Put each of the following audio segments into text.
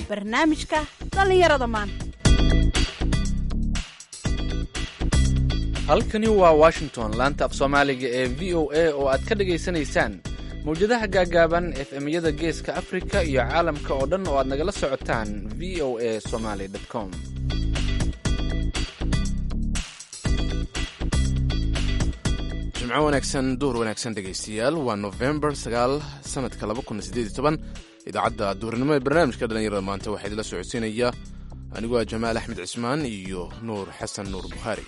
barnaamijka dhallinyarada maanta halkani waa washington laanta af soomaaliga ee v o a oo aad ka dhagaysanaysaan mawjadaha gaagaaban efemyada geeska afrika iyo caalamka oo dhan oo aad nagala socotaan v o a somaly com jimco wanaagsan duhur wanaagsan dhegaystayaal waa nofembar sagaal sanadka laba kun sideed iyo toban idaacadda duhurnimo ee barnaamijka dhallinyarada maanta waxaa idila socodsiinaya anigoo ah jamaal axmed cismaan iyo nuur xasan nuur bukhaari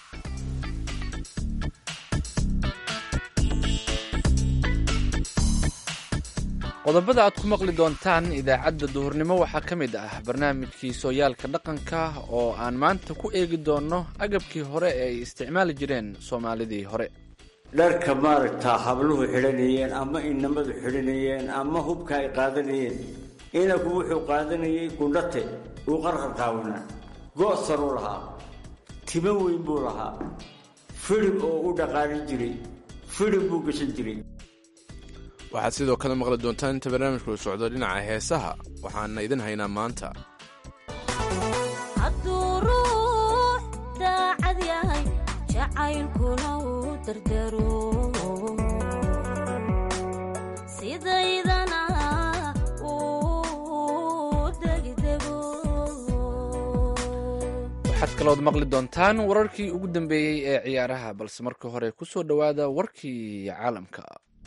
qodobada aad ku maqli doontaan idaacadda duhurnimo waxaa ka mid ah barnaamijkii sooyaalka dhaqanka oo aan maanta ku eegi doonno agabkii hore ee ay isticmaali jireen soomaalidii hore dharka maaragtaa habluhu xidhanayeen ama inamadu xidhanayeen ama hubka ay qaadanayeen inaku wuxuu qaadanayay gundhate uu qarqarqaawanaa go'saruu lahaa timo weyn buu lahaa fidhib oo u dhaqaanin jiray fidhib buu gashan jiray waxaad sidoo kale maqli doontaan inta barnaamijku u socdo dhinaca heesaha waxaana idin haynaa maanta hadduu ruux daacad yahay jacaylkuna uu dardaro sidaydana uu degdego waxaad kalood maqli doontaan wararkii ugu dambeeyey ee ciyaaraha balse marka hore ku soo dhowaada warkii caalamka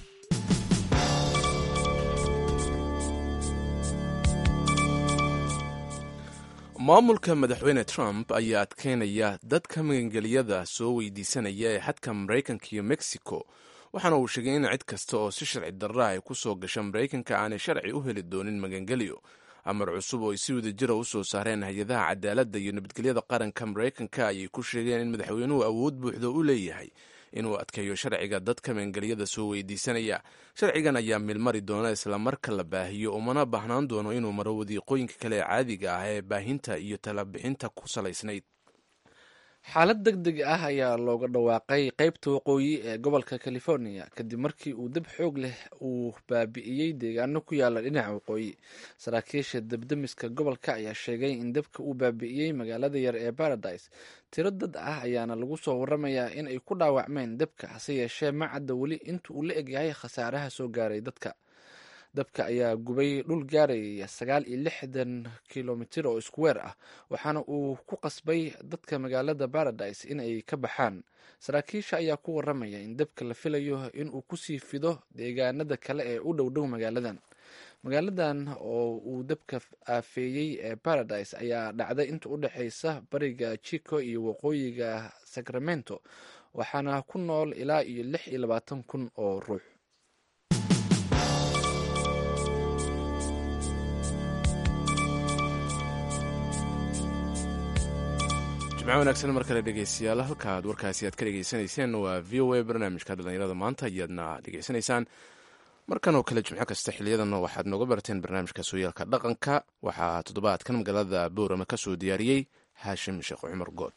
maamulka madaxweyne trump ayaa adkeynaya dadka magangeliyada soo weydiisanaya ee xadka maraykanka iyo mexico waxaana uu sheegay in cid kasta oo si sharci darra ay ku soo gasha maraykanka aanay sharci u heli doonin magangelyo amar cusub oo ay si wada jira u soo saareen hay-adaha cadaaladda iyo nabadgelyada qaranka maraykanka ayay ku sheegeen in madaxweynuhu awood buuxdo u leeyahay inuu adkeeyo sharciga dadka magangeliyada soo weydiisanaya sharcigan ayaa milmari doona isla marka la baahiyo umana baahnaan doono inuu maro wadiiqooyinka kale ee caadiga ah ee baahinta iyo talabixinta ku salaysnayd xaalad deg deg ah ayaa looga dhawaaqay qeybta waqooyi ee gobolka california kadib markii uu dab xoog leh uu baabi'iyey deegaano ku yaala dhinaca waqooyi saraakiisha debdemiska gobolka ayaa sheegay in dabka uu baabi'iyey magaalada yar ee paradise tiro dad ah ayaana lagu soo waramayaa in ay ku dhaawacmeen dabka hase yeeshee ma cadda weli inta uu la egyahay khasaaraha soo gaaray dadka dabka ayaa gubay dhul gaaraya sagaal iyo lixdan kilomitir oo iskuweer ah waxaana uu ku qasbay dadka magaalada paradise in ay ka baxaan saraakiisha ayaa ku waramaya in dabka la filayo in uu kusii fido deegaanada kale ee u dhow dhow magaaladan magaaladan oo uu dabka aafeeyey ee paradise ayaa dhacday inta u dhexeysa bariga chico iyo waqooyiga sacramento waxaana ku nool ilaa iyo lix iyo labaatan kun oo ruux jimco wanaagsan mar kale dhegeystayaal halkaad warkaasi aad ka dhegeysanayseen waa v o a barnaamijka dhallinyarada maanta ayaadna dhegeysanaysaan markan oo kale jimco kasta xiliyadan waxaad nooga barateen barnaamijka sooyaalka dhaqanka waxaa toddobaadkan magaalada boorama ka soo diyaariyey haashim sheekh cumar good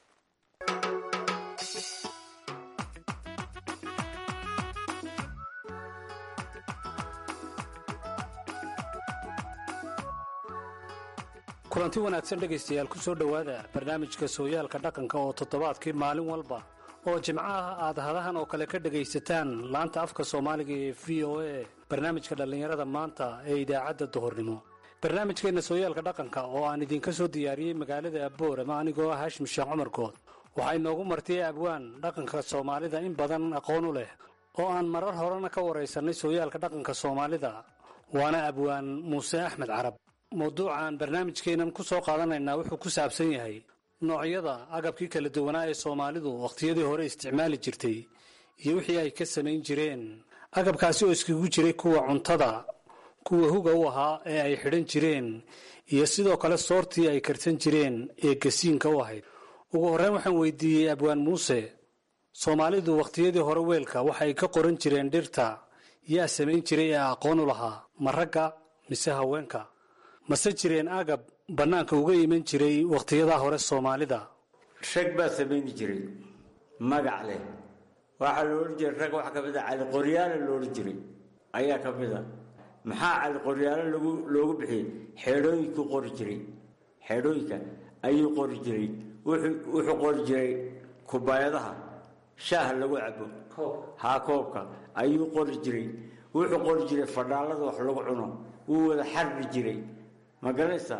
kulanti wanaagsan dhegaystayaal ku soo dhowaada barnaamijka sooyaalka dhaqanka oo toddobaadkii maalin walba oo jimcaha aad hadahan oo kale ka dhegaysataan laanta afka soomaaliga ee v o a barnaamijka dhallinyarada maanta ee idaacadda duhurnimo barnaamijkeenna sooyaalka dhaqanka oo aan idinka soo diyaariyey magaalada aboorama anigoo ah haashim sheekh cumar good waxaa inoogu martiyey abwaan dhaqanka soomaalida in badan aqoon u leh oo aan marar horena ka waraysannay sooyaalka dhaqanka soomaalida waana abwaan muuse axmed carab mawduucan barnaamijkeennan ku soo qaadanaynaa wuxuu ku saabsan yahay noocyada agabkii kala duwanaa ee soomaalidu wakhtiyadii hore isticmaali jirtay iyo wixii ay ka samayn jireen agabkaasi oo iskugu jiray kuwa cuntada kuwa huga u ahaa ee ay xidhan jireen iyo sidoo kale soortii ay karsan jireen ee gasiinka u ahayd ugu horreyn waxaan weydiiyey abwaan muuse soomaalidu wakhtiyadii hore weelka waxay ka qoran jireen dhirta yaa samayn jiray ee aqoon u lahaa ma ragga mise haweenka mase jireen agab bannaanka uga iman jiray wakhtiyadaa hore soomaalida rag baa samayni jiray magac leh waxaa la odhan jiray rag waxaa ka mid a cali qoryaale lo odhan jiray ayaa ka mid a maxaa cali qoryaale lagu loogu bixiyey xeedhooyinkuu qori jiray xeedhooyinka ayuu qori jiray wuxuu qori jiray kubaayadaha shaaha lagu cabo haa koobka ayuu qori jiray wuxuu qori jiray fadhaalada wax lagu cuno wuu wada xarbi jiray ma garanaysaa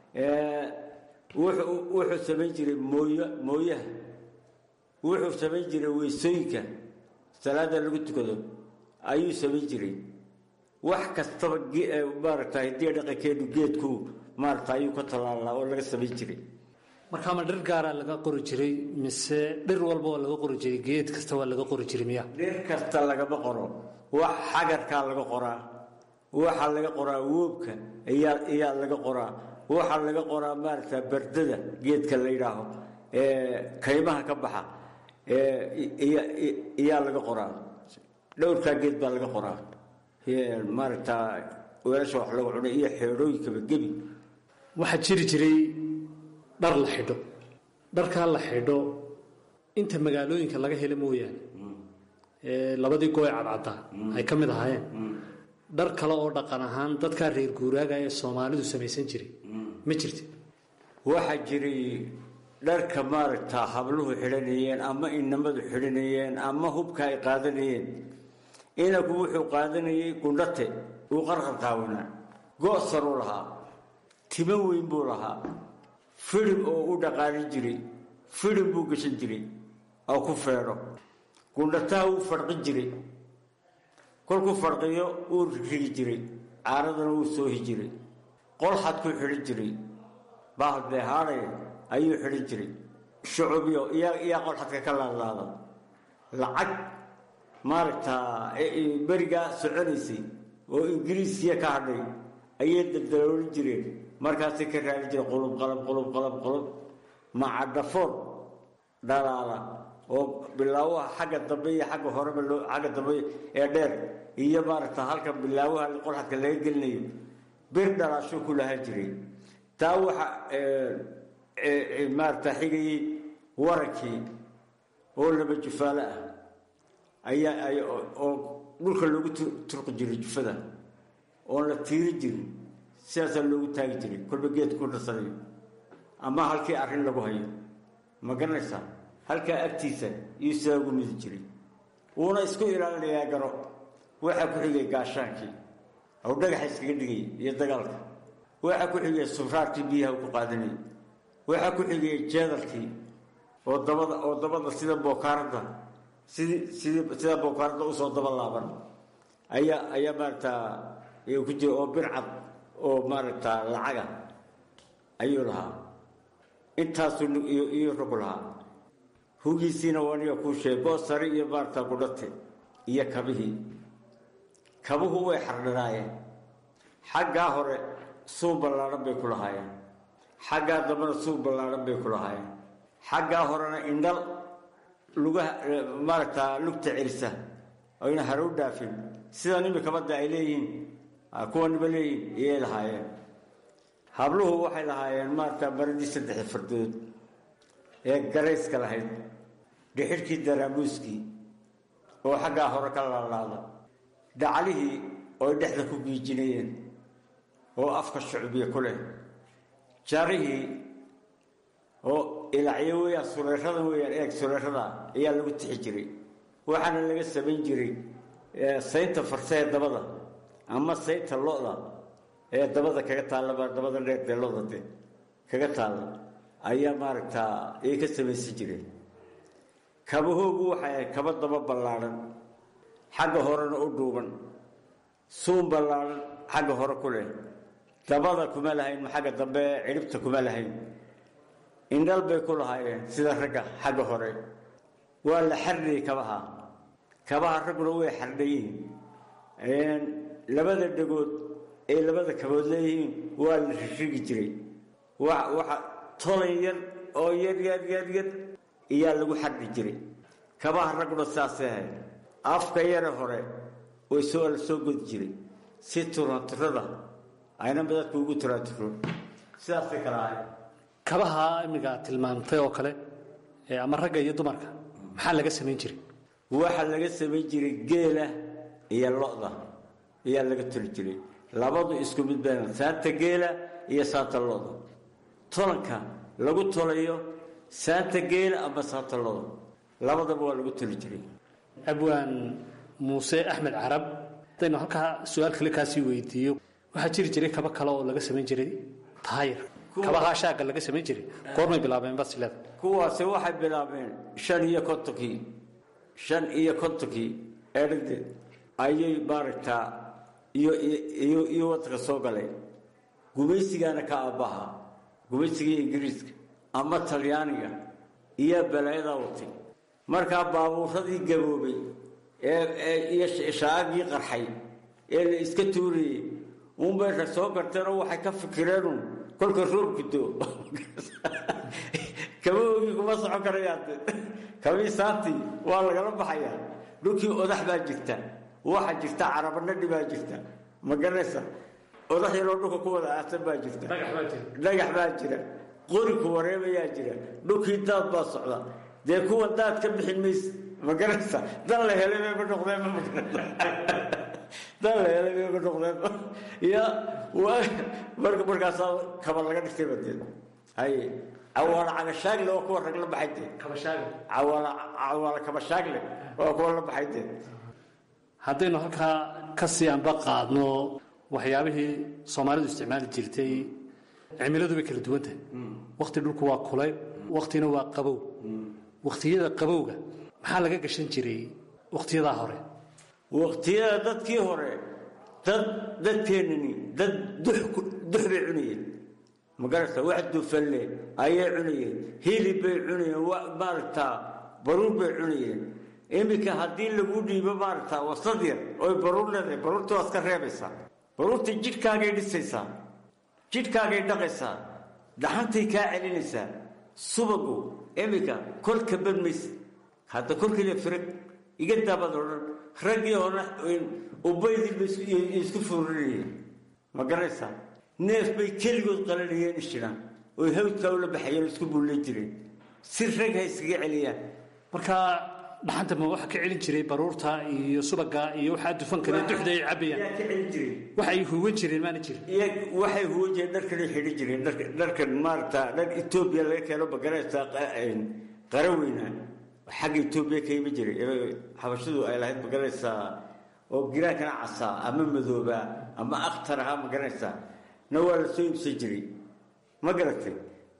wuxuu samayn jiray mooy mooyaha wuxuu samayn jiray weysooyinka salaada lagu tukado ayuu samayn jiray wax kastaba maaragta hidiya dhaqankeenu geedku maaragta ayuu ka tallaalaa oo laga samayn jiray markaa ma dhir gaaraa laga qori jiray mise dhir walba waa laga qori jiray geed kasta waa laga qori jiray miya dhir kasta lagama qoro wax xagarkaa laga qoraa waxaa laga qoraa woobka ayaa ayaa laga qoraa waxaa laga qoraa maaragta bardada geedka la yidhaaho kaymaha ka baxa iyaa laga qoraa dhowrkaa geed baa laga qoraa maaragta weelasha wax lagu cunay iyo xeedhooyinkaba gebi waxaa jiri jiray dhar la xidho dharkaa la xidho inta magaalooyinka laga helo mooyaane labadii gooy cadcaddaa ay ka mid ahaayeen dhar kale oo dhaqan ahaan dadkaa reer guuraaga ee soomaalidu samaysan jiray ma jirti waxaa jiray dharka maaragta habluhu xidhanayeen ama inamadu xidhanayeen ama hubka ay qaadanayeen inaku wuxuu qaadanayay gundhate uu qarqar qaawanaa go-saruu lahaa timo weyn buu lahaa fidim oo u dhaqaalin jiray fidim buu gashan jiray oo ku feedho gundhataha wuu farqin jiray kolkuu farqiyo wuu rigi jiray caaradana wuu soohi jiray qolxadkuu xidhan jiray bahalbeehaadhay ayuu xidhan jiray shucubyo iyaa qolxadka ka laadlaada lacag maaragtaa berigaa soconaysay oo ingiriisiya ka hadhay ayay daldaloolin jireen markaasay ka raali jireen qulub qalab qulub qalab qulub macadhafoon dhalaala oo bilaawaha xagga dambe iyo agga horeba loo xagga dambe ee dheer iyo maaragta halka bilaawaha qolxadka laga gelinayo bir dhalaashuu ku lahaan jiray taa waxa maaragta xigayey warankii oo laba jufaalo ah ayaa oo dhulka loogu turqi jiray jufada oon la tiiri jirin sidaasaa loogu taagi jiray kolba geed ku dhasanayo ama halkii arrin lagu hayo ma garanaysaa halkaa agtiisa iyo sidaa ugu midi jiray wuuna isku ilaalinayaa garo waxaa ku xigay gaashaankii ou dhagaxa iskaga dhigay iyo dagaalka waxaa ku xigay sufraarkii biyaha ku qaadanayay waxaa ku xigay jeedalkii oo dabada oo dabada sida bookaaradda sidii sidii sida bookaaradda usoo daba laaban ayaa ayaa maaragtaa ku jira oo bircad oo maaragtaa lacaga ayuu lahaa intaasuu iyo rogu lahaa hugiisiina waniga kuu sheegay boosari iyo maaragtaa gudhate iyo kabihii kabuhu way xardhanaayeen xaggaa hore suub ballaadhan bay ku lahaayeen xaggaa dambena suub ballaadhan bay ku lahaayeen xaggaa horena indhal lugaha maaragtaa lugta celisa oyna harow dhaafin sidan imikabadda ay leeyihiin kuwaniba leeyihiin iyay lahaayeen habluhu waxay lahaayeen maaragtaa baradii saddexi fardood ee garayska lahayd dhixidhkii daraamuuskii oo xaggaa hore ka laalaada dhaclihii ooy dhexda ku giijinayeen oo afka shucbiya ku leh jarihii oo ilacyo weyaan sureeradan weyaan eeg sureerada ayaa lagu tixi jiray waxaana laga samayn jiray saynta farsee dabada ama saynta lo-da ee dabada kaga taallaba dabada dheer dee lo-da de kaga taalla ayaa maaragtaa ay ka samaysan jireen kabahoogu waxay ahayd kaba daba ballaadhan xagga horena u dhuuban suun ballaadhan xagga hore ku leh dabada kuma lahayn xagga dambe cidhibta kuma lahayn indhal bay ku lahaayeen sida ragga xagga hore waa la xardhayay kabaha kabaha ragguna way xardhayiin labada dhegood ay labada kabood leeyihiin waa la rishigi jiray waxa tolan yar oo yar yar yar yar iyaa lagu xardhi jiray kabaha ragguna saasay ahayd afka yare hore way soo la soo godi jiray si turanturada ayna dadku ugu turaanturo sidaasay kala ahayd kabaha imiga tilmaamtay oo kale ama ragga iyo dumarka maxaa laga samayn jiray waxaa laga samayn jiray geela iyo lo-da ayaa laga turi jiray labadu isku mid been saanta geela iyo saanta lo-da tolanka lagu tolayo saanta geela ama saanta lodo labadaba waa lagu toli jiray abwaan muuse axmed carab haddaynu halkaa su-aal kale kaasii weydiiyo waxaa jiri jiray kaba kale oo laga samayn jiray taayir kabahaa shaagga laga samayn jiray goormay bilaabeen basileda kuwaasi waxay bilaabeen shan iyo kontonkii shan iyo kontonkii eedhadeed ayay maaragtaa iyo iyo iyo wadanka soo galeen gumaysigaana ka aabbaha gumaysiga ingiriiska ama talyaaniga iyo balaayadaa watay markaa baabuuradii gaboobay ee iyo shaagii qarxay ee la iska tuurayey unbay rag soo garteenoo waxay ka fikireenun kolka roobku doo kabahoogii kuma socon karayaan kabii saantii waa lagala baxayaa dhulkii odax baa jirta waxa jirta carabanadhi baa jirta ma garanaysa odax yaroo dhulka ku wada aasan baa jirta dhagax baa jira qoriku wareebayaa jira dhulkii daad baa socda dee kuwa daad ka bixin mayse ma garanaysa dan la helay bayba noqdeenba ma dan la helay bayba noqdeenba ya marka markaasaa kaba laga dhigtay badee haye cawaala cagashaagle waa kuwa rag la baxay dee cawaala cawaala kabashaagle waa kuwa la baxay dee haddaynu halkaa ka sii anba qaadno waxyaabihii soomaalidu isticmaali jirtay cimiladu bay kala duwan tahay wakti dhulku waa kulay waktina waa qabow waktiyada qabowga maxaa laga gashan jiray wakhtiyadaa hore waqtiyada dadkii hore dad dadkeenani dad dux dux bay cunayeen magarata wax dufalle ayay cunayeen hilib bay cunayeen maaragtaa baruur bay cunayeen iminka haddii lagu dhiibo maaragtaa wasad yar oy baruur leedahay baruurta waad ka reebaysaa baruurta jidhkaagay dhisaysaa jidhkaagay dhaqaysaa daxantay kaa celinaysaa subagu iminka kolka badmaysa hadda kolkiila firag iga daabad odhan raggii hore ubaydii bay isku fuurinayeen ma garanaysaa neef bay keligood qalanayeen ishiraan oy hawdkaa ula baxayeen isku buullay jireen si rag ha iskaga celiyaan markaa dhaxanta ma waxa ka celin jiray baruurta iyo subaga iyo waxaa dufan kale duxda ay cabayaan yaa ka celin jiray waxay huwan jireen maana jirin iyo waxay huwan jireen dharkanay xidhi jireen dharkan maaragtaa dhar etoobiya laga keeno magaraysaa qara weynaa xagga etoobiya ka imi jiray xabashadu ay lahayd magaranaysaa oo giraankana casaa ama madoobaa ama akhtar ahaa magaranaysaa na waa la soo iibsan jiray ma garatay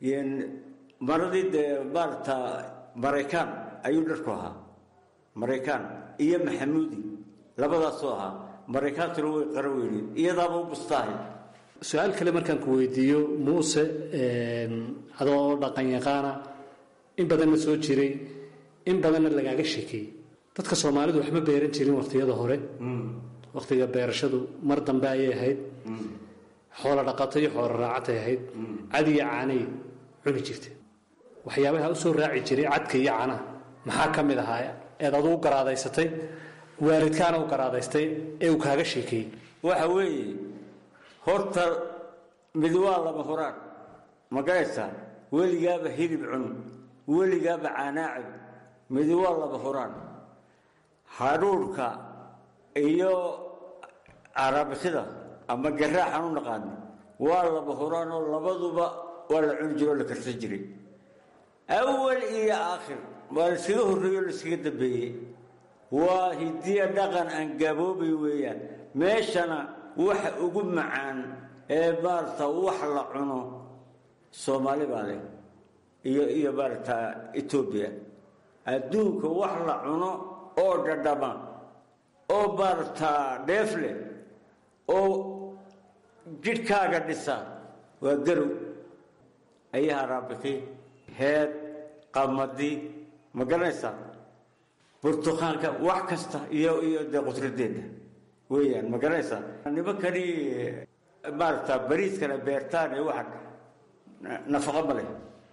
maradii dee maaragtaa maraykaan ayuu dharku ahaa maraykaan iyo maxamuudi labadaasoo ahaa maraykaantuna way qara weyneed iyadaaba u bustaahay su-aal kale markaan ku weydiiyo muuse adoo dhaqan yaqaana in badanna soo jiray in badanna lagaaga sheekeeyey dadka soomaalidu waxma beeran jirin wakhtiyada hore wakhtiga beerashadu mar dambe ayay ahayd xoolo dhaqato iyo xoolo raacatay ahayd cad iyo caanay cuni jirteen waxyaabaha u soo raaci jiray cadka iyo caanaha maxaa ka mid ahaa eed aduu garaadaysatay waalidkaana u garaadaystay ee uu kaaga sheekeeyey waxa weeye horta mid waa lama huraan ma garaysaa weligaaba hilib cun weligaaba caanaacib midi waa laba huraan hadhuurhka iyo arabisida ama garaaxan u naqaano waa laba huraanoo labaduba waa la cuni jiro o la karsan jiray awal iyo aakhir waa la iskaga horreeye o la iskaga dambeeyey waa hidiya dhaqan aan gaboobay weeyaan meeshana waxa ugu macaan ee maaragta wax la cuno soomaali baa leh iyo iyo maaragta etoobiya adduunka wax la cuno oo dhadhama oo maaragtaa dheef leh oo jidhkaaga dhisa waa garow ayaha raabiki heed qamadi ma garanaysaa burtuqaanka wax kasta iyo iyo dee qudradeeda weeyaan ma garanaysaa nimankani maaragtaa bariiskana beertaan ee waxa nafaqo ma leh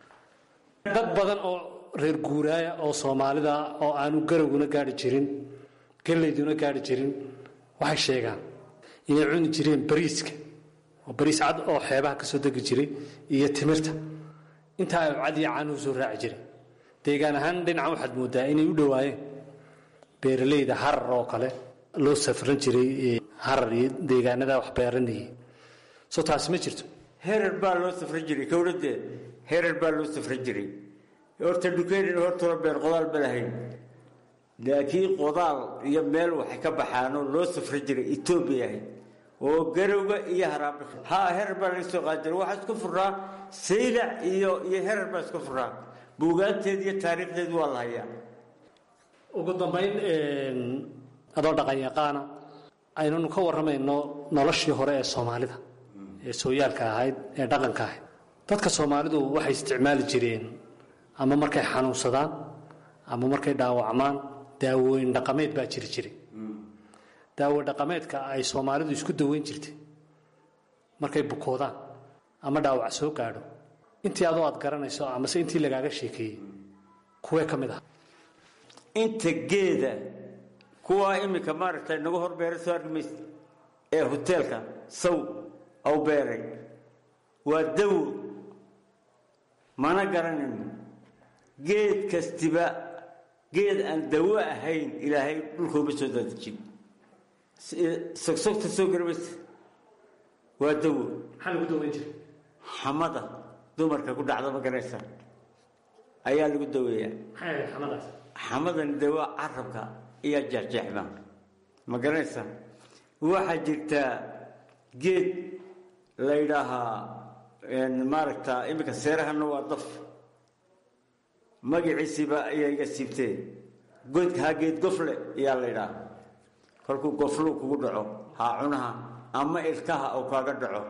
dad badan oo reer guuraaya oo soomaalida oo aanu garowguna gaari jirin gelayduna gaari jirin waxay sheegaan inay cuni jireen bariiska oo bariis cad oo xeebaha ka soo degi jiray iyo timirta intaa ay cad iyo caanuhu soo raaci jiray deegaan ahaan dhinacan waxaad moodaa inay u dhowaayeen beeralayda harar oo kale loo safran jiray harar iyo deegaanada wax beeranayay soo taasi ma jirto herer baa loo safri jiray kowladee herer baa loo safri jiray horta dhukeynin hortuna been qodaal ba lahayn laakiin qodaal iyo meel waxay ka baxaanoo loo safri jiray etoobiya ahayd oo garowga iyo haraabika ha herer baa laga soo qaadi jiray waxaa isku furnaa saylac iyo iyo herer baa isku furnaa buugaanteed iyo taariikhdeed waa la hayaa ugu dambayn adoo dhaqan yaqaana aynanu ka warramayno noloshii hore ee soomaalida ee sooyaalka ahayd ee dhaqanka ahayd dadka soomaalidu waxay isticmaali jireen ama markay xanuunsadaan ama markay dhaawacmaan daawooyin dhaqameed baa jiri jiray daawo dhaqameedka ay soomaalidu isku daweyn jirtay markay bukoodaan ama dhaawac soo gaadho intii adoo aad garanayso amase intii lagaaga sheekeeyey kuwee ka mid ah inta geeda kuwaa iminka maaragtay nagu hor beeray soo arki maysa ee hoteelka saw aw beeray waa dawo mana garanayno geed kastiba geed aan dawo ahayn ilaahay dhulkooma soo daadejin sogsogta soo garamaysa waa dawo maxaa lagu daweyn jiray xamada dumarka ku dhacda ma garanaysaa ayaa lagu daweeyaa maxay ahayd xamadaas xamadani dee waa carabka iyo jeexjeexda ma garanaysaa waxaa jirtaa geed la yidhaahaa maaragta iminka seerahana waa daf magaciisiiba ayaa iga siibtee godka ha geed gofle ayaa la yidhaha kolkuu gofluu kugu dhaco haa cunaha ama ilkaha oo kaaga dhaco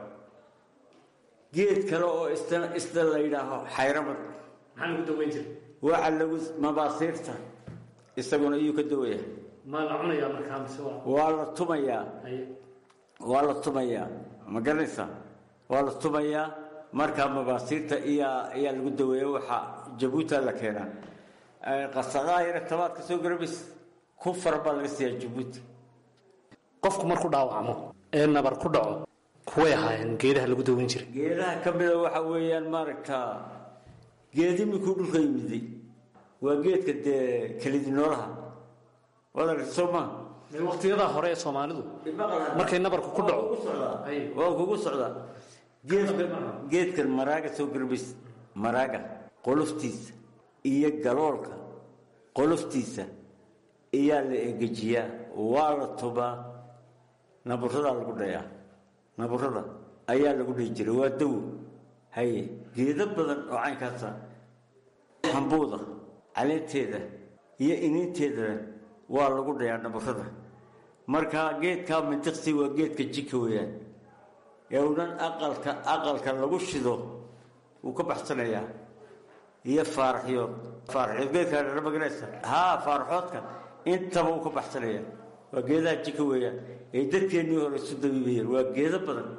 geed kale oo isna isna la yidhaaho xayramad maxaa lagu daweyn jiray waxa lagu mabaasiirta isaguna iyuu ka dawaya ma la cunayaa markaa mise waa waa la tumayaa haye waa la tumayaa ma garanaysaa waa la tumayaa markaa mabaasiirta iyaa ayaa lagu daweeya waxaa jabuuta la keenaa qasaqaa yara tabaadka soo garabays ku fara baa laga siiyaa jabuuti qofku markuu dhaawacmo ee nabar ku dhaco kuway ahaayeen geedaha lagu daweyn jiray geedaha ka mida waxa weeyaan maaragtaa geed iminkuu dhulka yimiday waa geedka dee kelidi noolaha waad aragta soo maa waqtiyadaa hore ee soomaalidu markay nabarku ku dhaco Ay. waa kugu socdaa geedka geedkan maraaga soo garbays maraaga qoloftiisa iyo galoolka qoloftiisa iyaa la engejiyaa waa la tubaa naburadaa lagu dhayaa naburada ayaa lagu dhihi jiray waa dawo haye geedo badan oo caynkaasa xambuuda caleenteeda iyo iniinteedana waa lagu dhayaa naburada marka geedkaa mintiqsi waa geedka jika weeyaan ee unan aqalka aqalka lagu shido wuu ka baxsanayaa iyo faaraxyood faaraxyood geedkaa dhara maganaysa haa faaraxoodka intaba wuu ka baxsanayaa waa geedaha jika weeyaan ee dadkeennii hore isu dabiibayeen waa geedo badan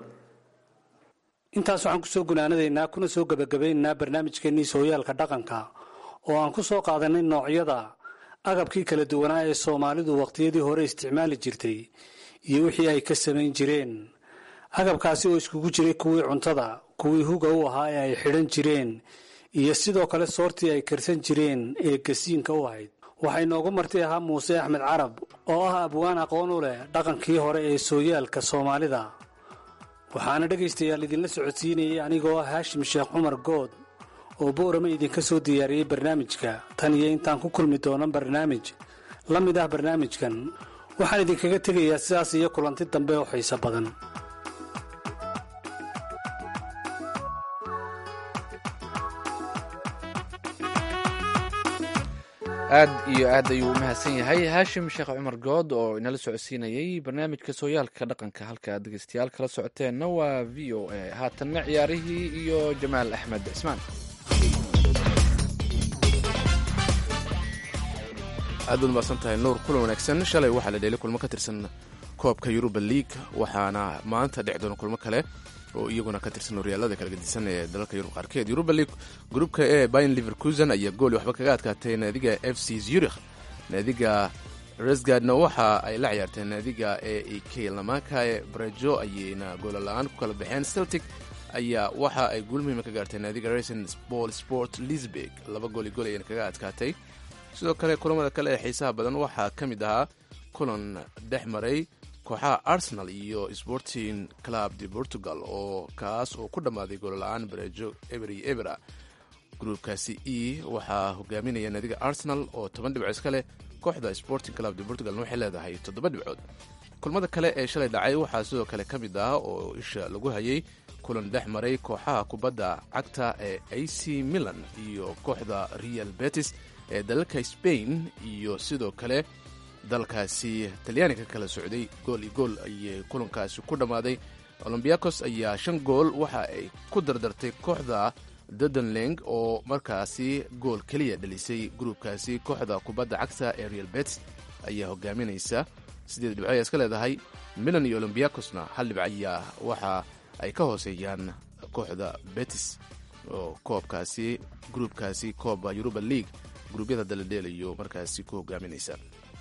intaas waxaan kusoo gunaanadaynaa kuna soo gebagabaynaynaa barnaamijkeennii sooyaalka dhaqanka oo aan ku soo qaadanay noocyada agabkii kala duwanaa ee soomaalidu waqtiyadii hore isticmaali jirtay iyo wixii ay ka samayn jireen agabkaasi oo iskugu jiray kuwii cuntada kuwii huga u ahaa ee ay xidhan jireen iyo sidoo kale soortii ay karsan jireen ee gasiinka u ahayd waxaa inoogu marti ahaa muuse axmed carab oo ah abwaan aqoon u leh dhaqankii hore ee sooyaalka soomaalida waxaana dhegaystayaal idinla socodsiinayay anigoo ah haashim sheekh cumar good oo boorama idinka soo diyaariyey barnaamijka tan iyo intaan ku kulmi doono barnaamij la mid ah barnaamijkan waxaan idinkaga tegayaa sidaas iyo kulanti dambe oo xiiso badan aad iyo aad ayuu u mahadsan yahay haashim sheekh cumar good oo inala socodsiinayey barnaamijka sooyaalka dhaqanka halka dhegeystayaal kala socoteenna waa v o a haatanna ciyaarihii iyo jamaal axmed cismaan aad baad mahadsan tahay nuur kulan wanaagsan shalay waxaa la dheelay kulmo ka tirsan koobka yuruba league waxaana maanta dhici doona kulmo kale oo iyaguna ka tirsan horyaalada kala gedisan ee dalalka yurub qaarkeed yuruba league gruupka e bayn liverkusen ayaa gooli waxba kaga adkaatay naadiga f c zurich naadiga resgardna waxa ay la ciyaarteen naadiga e e k lamaka ee brajo ayayna goola la-aan ku kala baxeen celtic ayaa waxa ay guul muhiima ka gaartay naadiga racing ball sport lisbeg laba gooli gool ayayna kaga adkaatay sidoo kale kulamada kale ee xiisaha badan waxaa ka mid ahaa kulan dhex maray kooxaha arsenal iyo sporting club de portugal oo kaas oo ku dhammaaday goolla-aan bareejo eber iyo ebera gruubkaasi e waxaa hogaaminaya naadiga arsenal oo toban dhibco iska leh kooxda sporting club de portugalna waxay leedahay toddoba dhibcood kulmada kale ee shalay dhacay waxaa sidoo kale ka mid ah oo isha lagu hayay kulan dhex maray kooxaha kubadda cagta ee a c milan iyo kooxda real betis ee dalalka spain iyo sidoo kale dalkaasi talyaaniga kala socday gool iyo gool ayay kulankaasi ku dhammaaday olombiakos ayaa shan gool waxa ay ku dardartay kooxda dadenling oo markaasi gool keliya dhalisay gruubkaasi kooxda kubadda cagta ee real betis ayaa hogaaminaysa sideed dhibco ayaa iska leedahay milan iyo olombiakosna hal dhibc ayaa waxa ay ka hooseeyaan kooxda betis oo koobkaasi gruubkaasi kooba yuruba league gruubyada daladheelayo markaasi ku hogaaminaysa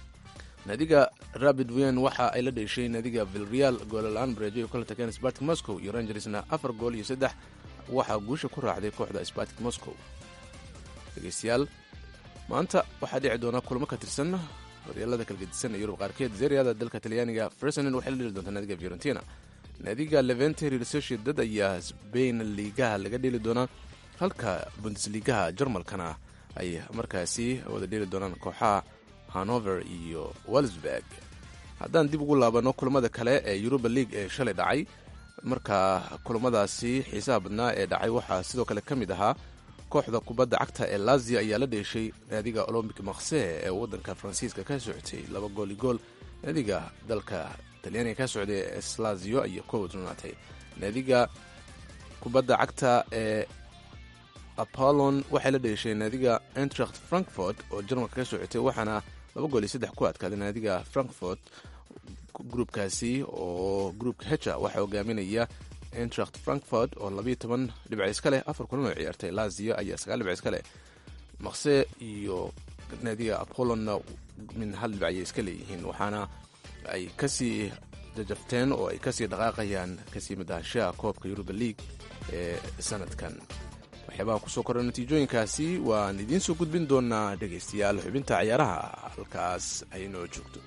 naadiga rabid wen waxa ay la dheeshay naadiga vilreal goolla-aan bareejo iyo kala tageen spartik moscow iyo rangersna afar gool iyo saddex waxaa guusha ku raacday kooxda spartik moscow dhegeystayaal maanta waxaa dhici doona kulmo ka tirsan horyaalada kala gedisan ee yurub qaarkeed zeriada dalka talyaaniga fersonen waxay la dheli doontaa naadiga fiorentina naadiga levente real sociedad ayaa sbain liigaha laga dheli doonaa halka bundesligaha jarmalkana ay markaasi wada dheli doonaan kooxaha hanover iyo walsburg haddaan dib ugu laabano kulamada kale ee yuruba league ee shalay dhacay marka kulamadaasi xiisaha badnaa ee dhacay waxaa sidoo kale ka mid ahaa kooxda kubadda cagta ee lazio ayaa la dheeshay naadiga olombic makse ee waddanka faransiiska ka socotay laba gooli gool naadiga dalka talyaaniga ka socday ee slazio iyo kow dunaatay naadiga kubadda cagta ee apollon waxay la dheeshay naadiga entracht frankfort oo jarmalka ka socotay waxaana laba gool iyo saddex ku adkaaday naadiga frankfort gruubkaasi oo gruubka heja waxaa hogaaminaya entracht frankfort oo labayo toban dhibc iska leh afar kulan oo ciyaartay lazio ayaa sagaal dhibc iska leh makse iyo naadiga apollonna min hal dhibc ayay iska leeyihiin waxaana ay kasii jajabteen oo ay kasii dhaqaaqayaan kasii madahashaha koobka yuruba league ee sanadkan waxyaabaha kusoo kordha natiijooyinkaasi waan idiin soo gudbin doonaa dhegaystayaal xubinta ciyaaraha halkaas ay noo joogto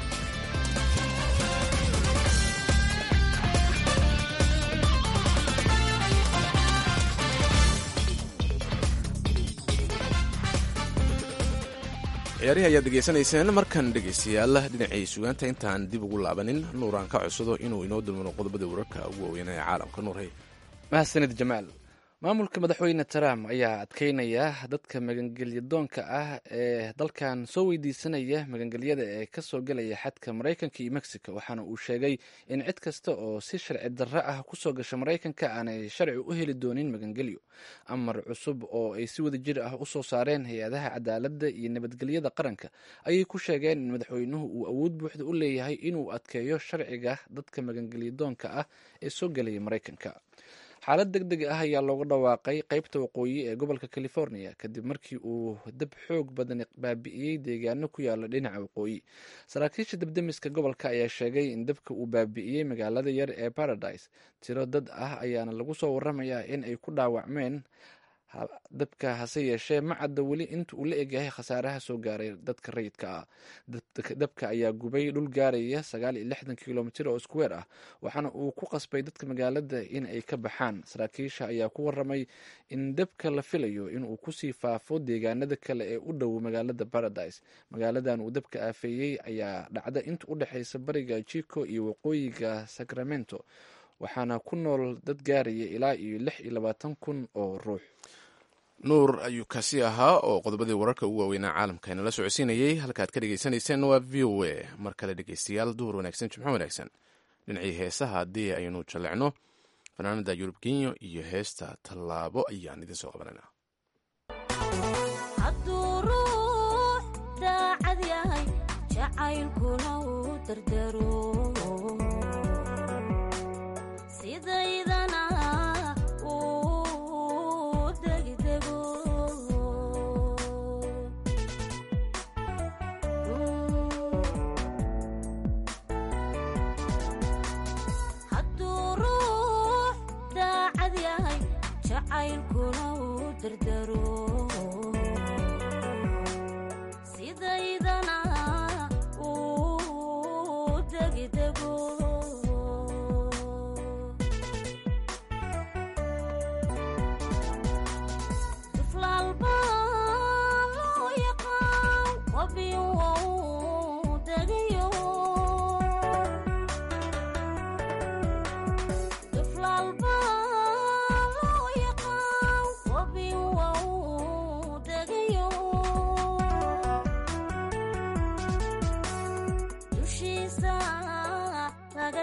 ciyaarihii ayaad degeysanayseen markan dhegaystayaal dhinacii sugaanta intaan dib ugu laabanin nuuraan ka codsado inuu inoo dulmano qodobada wararka ugu waaweynaa ee caalamka nuurhay mahadsanid jamaal maamulka madaxweyne trump ayaa adkeynaya dadka magangelyadoonka ah ee dalkan soo weydiisanaya magangelyada ee kasoo gelaya xadka maraykanka iyo mexico waxaana uu sheegay in cid kasta oo si sharci darro ah kusoo gasha maraykanka aanay sharci u heli doonin magangelyo amar cusub oo ay si wada jir ah usoo saareen hay-adaha cadaaladda iyo nabadgelyada qaranka ayay ku sheegeen in madaxweynuhu uu awood buuxda u leeyahay inuu adkeeyo sharciga dadka magangelyadoonka ah ee soo gelaya maraykanka xaalad deg deg ah ayaa looga dhawaaqay qeybta waqooyi ee gobolka california kadib markii uu dab xoog badan baabi'iyey deegaano ku yaala dhinaca waqooyi saraakiisha dabdemiska gobolka ayaa sheegay in dabka uu baabi'iyey magaalada yar ee paradise tiro dad ah ayaana lagu soo waramayaa in ay ku dhaawacmeen dabka hase yeeshee ma cadda weli inta uu la egyahay khasaaraha soo gaaray dadka rayidka ah dabka ayaa gubay dhul gaaraya sagaal iyo lixdan kilomitir oo iskuweer ah waxaana uu ku qasbay dadka magaalada in ay ka baxaan saraakiisha ayaa ku waramay in dabka la filayo inuu kusii faafo deegaanada kale ee u dhow magaalada paradise magaaladan uu dabka aafeeyey ayaa dhacda inta u dhexeysa bariga jico iyo waqooyiga sacramento waxaana ku nool dad gaaraya ilaa iyo lix iyo labaatan kun oo ruux nuur ayuu kaasi ahaa oo qodobadii wararka ugu waaweynaa caalamka inala socodsiinayay halkaad ka dhegeysaneyseen waa v o a mar kale dhegeystayaal duhur wanaagsan jimco wanaagsan dhinacii heesaha haddii aynu jallecno fanaanada yurub kenya iyo heesta tallaabo ayaan idiin soo qabanayna hadduu ruux daacad yahay jacaylkuna uu dardaro sidaydana uu degdego hadduu ruux daacad yahay jacaylkuna uu dardaro sidaydana uu degdego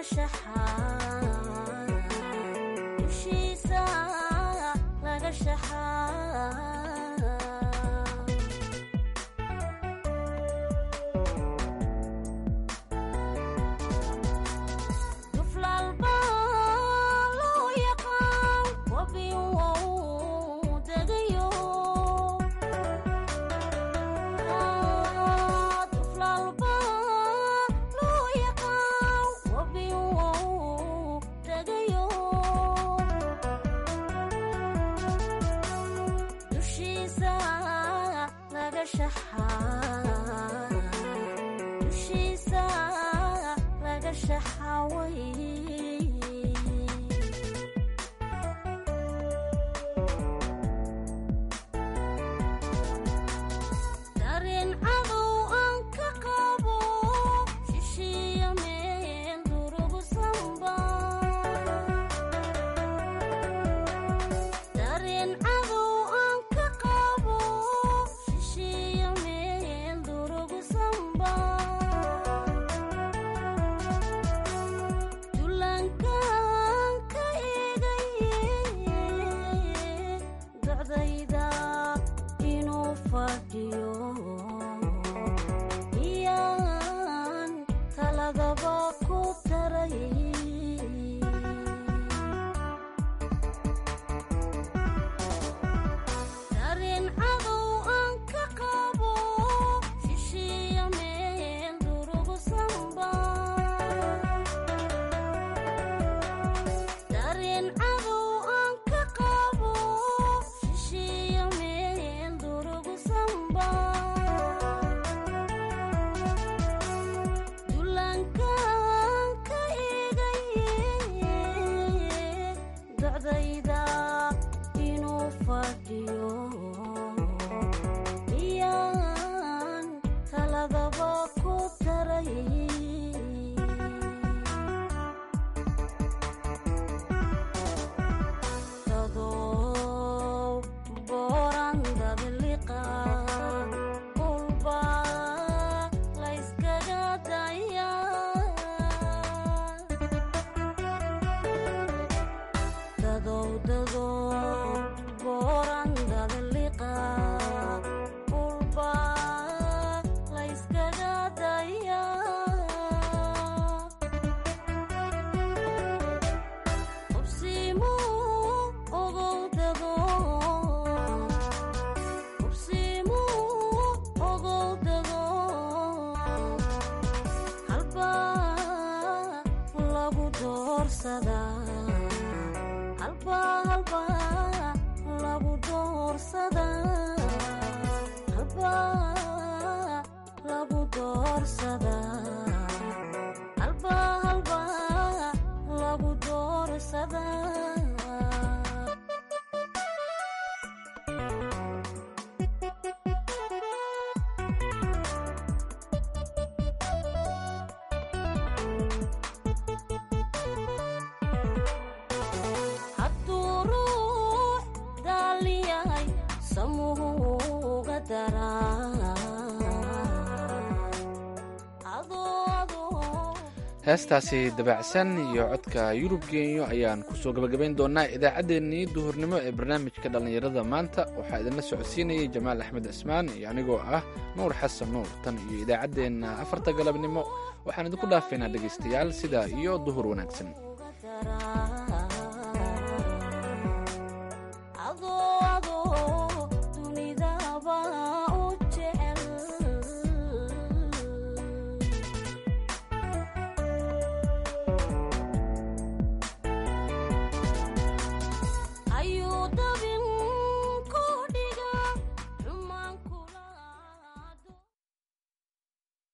shaxaa dushiisa laga shaxaa duflalba loo yaqaan wabi wou degayo duflalba loo yaqaan wabi wou degayo dushiisa laga shaxaa dushiisa laga shaxaway dareen cadow aan ka qabo shishiya meel durugsanba dareen cadow aan ka qabo shishiya meel durugsanba dulankaan ka eegaye docdayda inuu fadhiyo iyaan taladaba ku taray dareen cadow aan ka qabo shishiya meel durugsanba dareen cadow aan ka qabo shishiya meel durugsanba dulankaan ka eegaye docdayda inuu fadhiyo iyaan taladaba ku taray dadow booran dadliqa kulba layskaga daya dadow dadow booran dadliqa kulba layskaga daya qubsimu ogow dago qubsimu ogow dago halba lagu doorsadaa halba halba lagu doorsadaa halba lagu doorsadaa halba halba lagu doorsadaa hadduu ruux daaliyahay samuuga daraa adoo adoo heestaasi dabacsan iyo codka yurub genyo ayaan kusoo gabagabayn doonaa idaacaddeenii duhurnimo ee barnaamijka dhallinyarada maanta waxaa idinla socodsiinayay jamaal axmed cismaan iyo anigoo ah nuur xasan nuur tan iyo idaacaddeenna afarta galabnimo waxaan idinku dhaafaynaa dhegaystayaal sidaa iyo duhur wanaagsan uga daraa